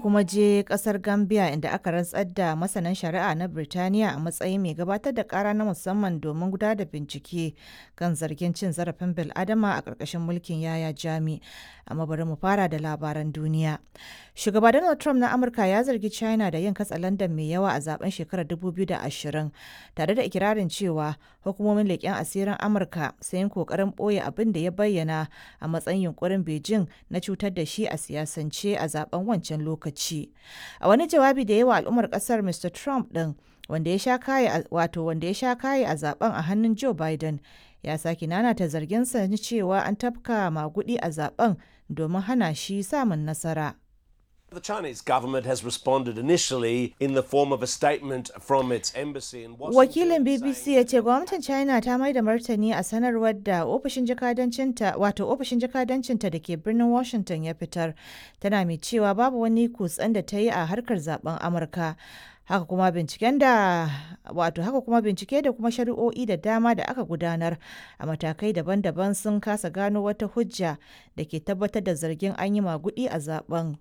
kuma je kasar Gambia inda aka rantsar da masanan shari'a na Birtaniya a matsayin mai gabatar da kara na musamman domin gudanar da bincike kan zargin cin zarafin bil'adama a ƙarƙashin mulkin Yaya Jami. Amma bari mu fara da labaran duniya. Shugaba Donald Trump na Amurka ya zargi China da yin katsalandan mai yawa a zaben shekarar 2020 tare da ikirarin cewa hukumomin leƙen asirin Amurka sun yi ƙoƙarin ɓoye abin da ya bayyana a matsayin yunkurin Beijing na cutar da shi a siyasance a zaben wancan lokaci. A wani jawabi da yawa al'ummar kasar Mr. Trump ɗin wanda ya sha kaye wato wanda ya sha kaye a zaben a hannun Joe Biden ya sake nanata zarginsa na cewa an tafka magudi a zaben domin hana shi samun nasara. The Chinese government has responded initially in the form of a statement from its embassy in Washington. Wakilin BBC ya ce gwamnatin China ta mai da martani a sanarwar da ofishin jakadancinta wato ofishin jakadancinta da ke birnin Washington ya fitar tana mai cewa babu wani kutsen da ta yi a harkar zaben Amurka. Haka kuma binciken da wato haka kuma bincike da kuma shari'o'i da dama da aka gudanar a matakai daban-daban sun kasa gano wata hujja da ke tabbatar da zargin an yi magudi a zaben.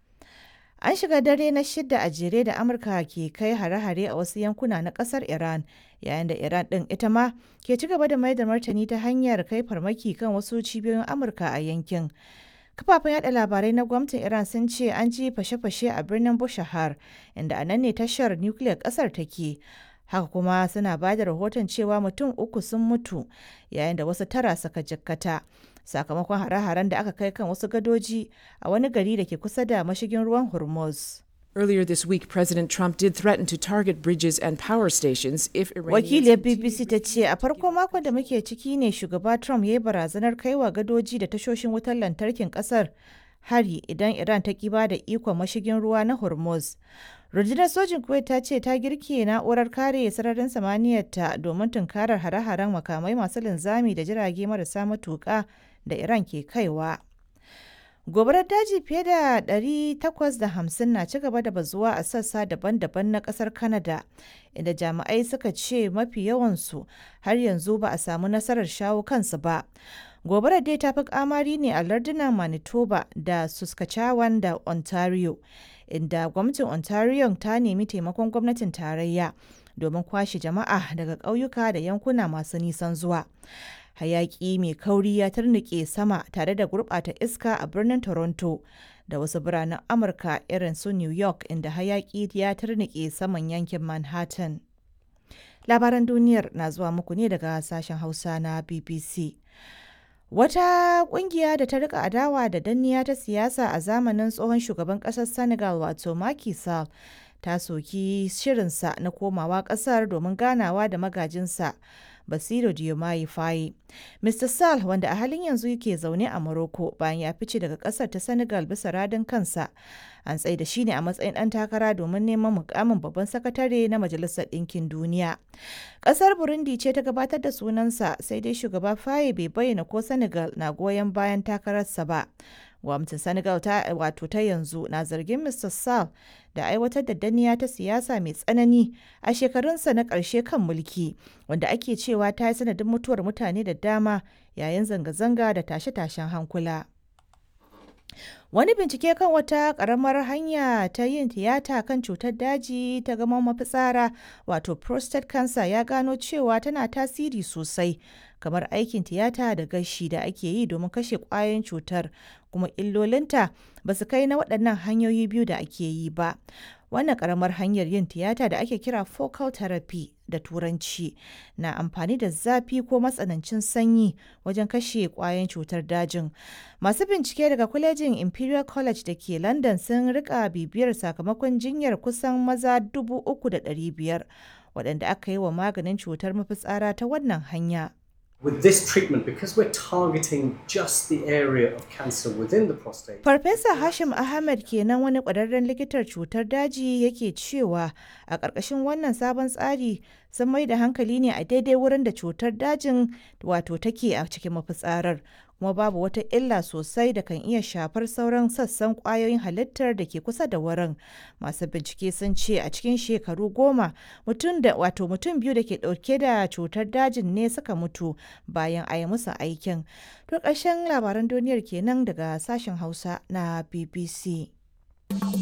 An shiga dare na shida a jere da Amurka ke kai hare-hare a wasu yankuna na kasar Iran, yayin da Iran ɗin ita ma ke ci gaba da mai da martani ta hanyar kai farmaki kan wasu cibiyoyin Amurka a yankin. Kafafen yada labarai na gwamnatin Iran sun ce an ji fashe-fashe a birnin Bushahar, inda a nan ne tashar nukiliyar ƙasar take. Haka kuma suna ba da rahoton cewa mutum uku sun mutu, yayin da wasu tara suka jikkata. sakamakon hare-haren da aka kai kan wasu gadoji a wani gari da ke kusa da mashigin ruwan Hormuz. Earlier this week, President Trump did threaten to target bridges and power stations if Wakiliyar BBC ta ce a farko makon da muke ciki ne shugaba Trump ya yi barazanar kaiwa gadoji da tashoshin wutar lantarkin kasar hari idan Iran ta kiba da ikon mashigin ruwa na Hormuz. Rundunar sojin Kuwait ta ce ta girke na'urar kare sararin samaniyarta domin tunkarar hare-haren makamai masu linzami da jirage marasa matuƙa da Iran ke kaiwa. Gobarar daji fiye da 850 na ci gaba da bazuwa a sassa daban-daban na kasar Canada, inda jami'ai suka ce mafi yawansu har yanzu ba a samu nasarar shawo kansu ba. Gobarar dai ta fi kamari ne a lardunan Manitoba da Saskatchewan da Ontario, inda gwamnatin Ontario ta nemi taimakon gwamnatin tarayya domin kwashe jama'a daga ƙauyuka da yankuna masu nisan zuwa. hayaki mai kauri ya tarnike sama tare da gurɓata iska a birnin toronto da wasu biranen amurka irin su new york inda hayaki ya tarnike saman yankin manhattan labaran duniyar na zuwa muku ne daga sashen hausa na bbc wata kungiya da ta rika adawa da danniya ta siyasa a zamanin tsohon shugaban kasar senegal wato Macky Sall ta soki shirinsa na komawa kasar domin ganawa da magajinsa Basiru Diomaye Faye. Mr. Sall wanda a halin yanzu yake zaune a Morocco bayan ya fice daga kasar ta Senegal bisa radin kansa. An tsaye da shi ne a matsayin ɗan takara domin neman mukamin babban sakatare na Majalisar Ɗinkin Duniya. Ƙasar Burundi ce ta gabatar da sunansa sai dai shugaba Faye bai bayyana ko Senegal na goyon bayan takararsa ba. gwamnatin senegal ta wato ta yanzu na zargin mr sall da aiwatar da danniya ta siyasa mai tsanani a shekarunsa na ƙarshe kan mulki wanda ake cewa ta yi sanadin mutuwar mutane da dama yayin zanga-zanga da tashe-tashen hankula wani bincike kan wata ƙaramar hanya ta yin tiyata kan cutar daji ta gama mafitsara wato prostate cancer ya gano cewa tana tasiri sosai kamar aikin tiyata da gashi da ake yi domin kashe ƙwayoyin cutar kuma illolinta ba su kai na waɗannan hanyoyi biyu da ake yi ba wannan ƙaramar hanyar yin tiyata da ake kira focal therapy da turanci na amfani da zafi ko matsanancin sanyi wajen kashe ƙwayoyin cutar dajin masu bincike daga kwalejin imperial college da ke london sun rika bibiyar sakamakon jinyar kusan maza 3,500 waɗanda aka yi wa maganin cutar mafitsara ta wannan hanya With this treatment, because we're targeting just the area of cancer within the prostate. Farfesa Hashim Ahmed kenan wani ƙwararren likitar cutar daji yake cewa a ƙarƙashin wannan sabon tsari sun mai da hankali ne a daidai wurin da cutar dajin wato take a cikin mafitsarar kuma babu wata illa sosai da kan iya shafar sauran sassan ƙwayoyin halittar da ke kusa da wurin masu bincike sun ce a cikin shekaru goma mutum da wato mutum biyu da ke ɗauke da cutar dajin ne suka mutu bayan a yi musu aikin to ƙarshen labaran duniyar kenan daga sashen hausa na bbc